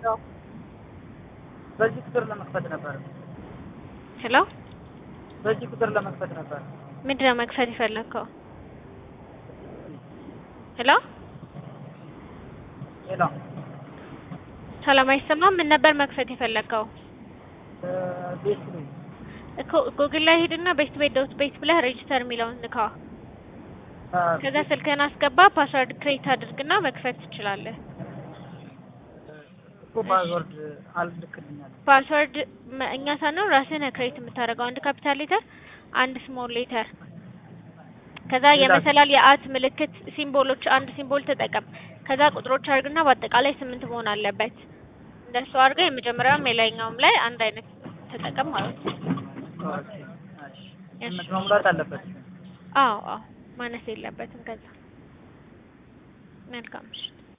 የምንረዳው? በዚህ ቁጥር ለመክፈት ነበር። ሄሎ በዚህ ቁጥር ለመክፈት ነበር። ምንድነው መክፈት የፈለግከው? ሄሎ ሌላ ሰላም አይሰማም። ምን ነበር መክፈት የፈለግከው? ቤት ነው። እኮ ጉግል ላይ ሂድና ቤት ቤት ዶት ቤት ብለህ ሬጅስተር የሚለውን ንካ። ከዛ ስልክህን አስገባ፣ ፓስወርድ ክሬት አድርግና መክፈት ትችላለህ። እኮ ፓስወርድ አልልክልኛል። ፓስወርድ መ- እኛ ሳንሆን ራስህ ነህ ክሬት የምታደርገው። አንድ ካፒታል ሌተር፣ አንድ ስሞል ሌተር፣ ከዛ ሌላ? የመሰላል የአት ምልክት ሲምቦሎች፣ አንድ ሲምቦል ተጠቀም። ከዛ ቁጥሮች አድርግና በአጠቃላይ ስምንት መሆን አለበት። እንደሱ አድርገህ የመጀመሪያውም የላይኛውም ላይ አንድ አይነት ተጠቀም ማለት ነው። ኦኬ፣ እሺ። ስምንት መሙላት አለበት። አዎ አዎ ማነስ የለበትም። ከዛ መልካም ምሽት።